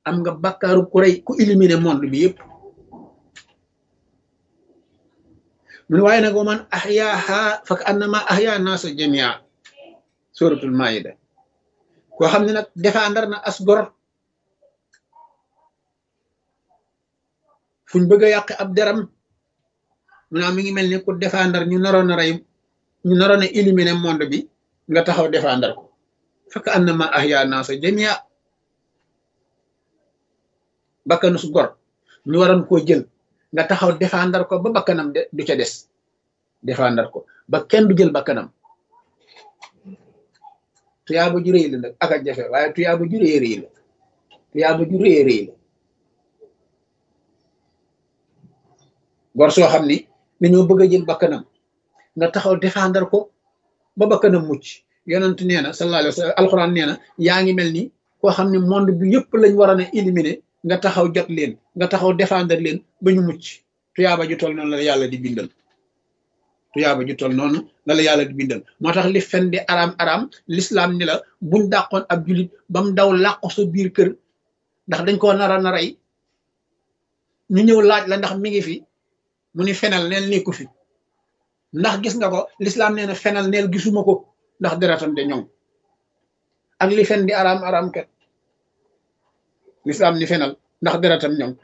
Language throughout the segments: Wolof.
am nga bakkaaru ku rey ku éliminer monde bi yëpp mu ne waaye nag wa man ahyaaha fak annama ahya naasa jamia suratul maida koo xam ne nag défendre na as gor fuñ bëgg a yàq ab deram mu naa mi ngi mel ni ku défendre ñu naroon a rey ñu naroon a éliminer monde bi nga taxaw défendre ko fak annama ahya naasa jamia bakkanu su gor ñu waroon koo jël nga taxaw défendre ko ba bakkanam de du ca des défendre ko ba kenn du jël bakkanam tuyaaba ju réy la nag ak a jafe waaye tuyaaba ju réy réy la tuyaaba ju réy réy la gor soo xam ni dañoo bëgg a jël bakkanam nga taxaw défendre ko ba bakkanam mucc yonent nee na sallallahu alayhi wa sallam alxuraan nee na yaa ngi mel ni koo xam ne monde bi yëpp lañ waroon a éliminer nga taxaw jot leen nga taxaw défendre leen ba ñu mucc tuyaaba ju toll noonu la yàlla di bindal tuyaaba ju toll noonu la la yàlla di bindal moo tax li fen di araam araam l'islam ni la buñ dàqoon ab julit ba mu daw làqu sa biir kër ndax dañ koo nara na rey ñu ñëw laaj la ndax mi ngi fi mu ni fenal neel nekku fi ndax gis nga ko l'islam nee na fenal neel gisuma ko ndax deretam de ñoŋ ak li fen di araam araam kat l'islam ni fenal ndax deretam ñoŋ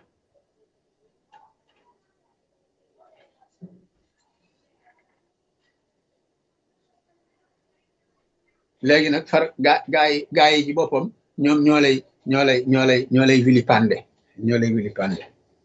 léegi nag far gaa gaa yi gaa yi ci boppam ñoom ñoo lay ñoo lay ñoo lay ñoo lay vilipande ñoo lay vilipande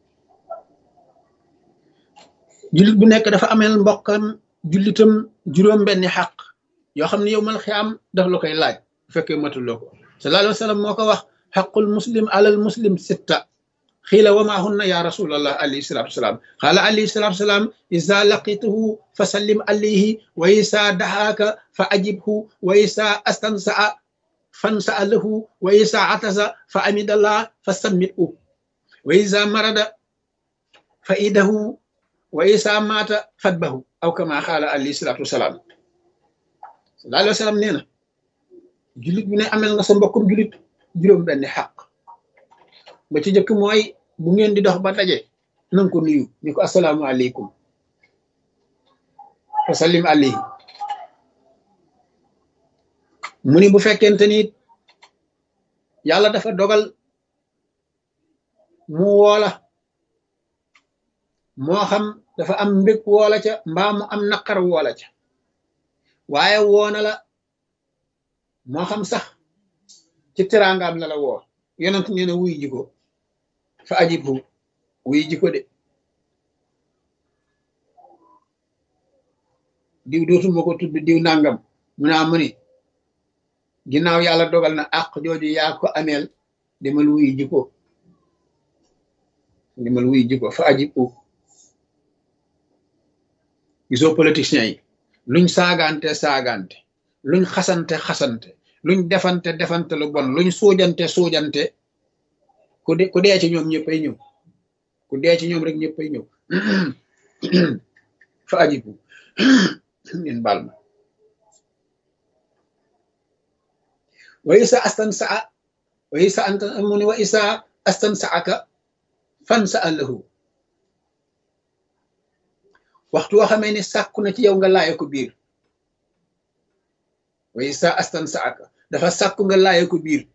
jullit bu nekk dafa ameel mbokkam jullitam juróom benni xaq yoo xam ne yow mal xiyaam daf la koy laaj bu fekkee matuloo ko sallallahu alayhi wa sallam moo ko wax xaqul muslim alal muslim sitta xiila wa maa hunna ya rasulallah alayhi salatu wasalaam xaala alayhi salatu wasalaam isa laqituhu fa sallim alayhi wa isa daxaaka fa ajibhu wa isa astansaa fansaa lahu wa isa atasa fa amidallah fa sammithu wa isa marada fa idahu wa isa maata fatbahu aw kama xaala alayhi salatu wasalaam sallallahu alayhi wa sallam nee na jullit bu ne amel nga sa mbokkum jullit juróom benni xaq ba ci jëkk mooy bu ngeen di dox ba daje nanga ko nuyu ni ko asalaamu aleykum fa sallim alayhi mu ni bu fekkente ni yàlla dafa dogal mu woola moo xam dafa am mbég woola ca mbaa mu am naqar woola ca waaye woona la moo xam sax ci teraangaam la la woo yonent nee na wuy jiko fa ajibhu wuy jiko de diw dootuma ko tudd diw nangam mu naa mu ni ginnaaw yàlla dogal na àq jooju yaa ko ameel demal wuy jiko demal wuy jiko fa ajibhu gisoo politiciens yi luñ saagante saagante luñ xasante xasante luñ defante defante lu bon luñ suujante suujante ku de ku dee ci ñoom ñëppay ñëw ku dee ci ñoom rek ñëppay ñëw fa ajibu ngeen baal ma wa isa astan saa wa isa anta mu ni wa isa astan saaka fan sa allahu waxtu woo xamee ni sàkku na ci yow nga laaye ko biir wa isa astan saaka dafa sàkku nga laaye ko biir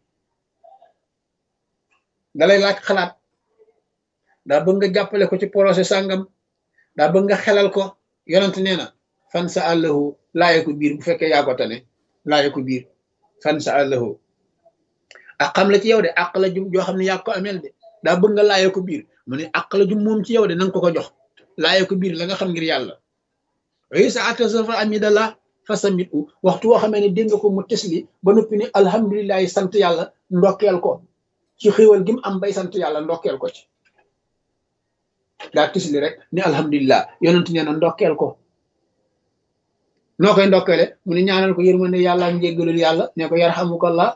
dalay laaj xalaat daa bëgg nga jàppale ko ci projet sàngam daa bëgg nga xelal ko yonent nee na fan sa àllahu laaye ko biir bu fekkee yaa ko tane laaye ko biir fan sa àllahu ak xam la ci yow de àq la jum joo xam ne yaa ko ameel de daa bëgg nga laaye ko biir mu ne àq la jum moom ci yow de nanga ko ko jox laaye ko biir la nga xam ngir yàlla wa sa atasafa amidallah fa samit u waxtu woo xamee ne dégg nga ko mu tesli ba noppi ni alhamdulilahi sant yàlla ndokkeel ko ci xéwal gi mu am bay sant yàlla ndokkeel ko ci daa tisli rek ni alhamdulilah yonent nee na ndokkeel ko noo koy ndokkeele mu ne ñaanal ko yërmande yàlla ak njéggalul yàlla ne ko yarhamukallah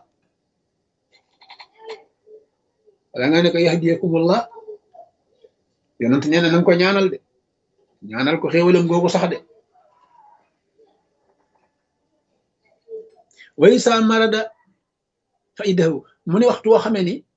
wala nga ne ko yahdiyakumullah yonent nee na nanga ko ñaanal de ñaanal ko xéwalam googu sax de way sa marada fa idahu mu ne waxtu woo xamee ni